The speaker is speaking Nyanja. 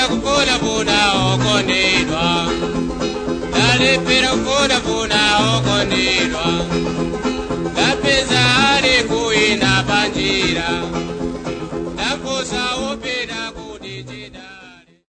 kufunafuna okondedwa ndalephera kufunafuna okondedwa ndapeza ali kuina panjira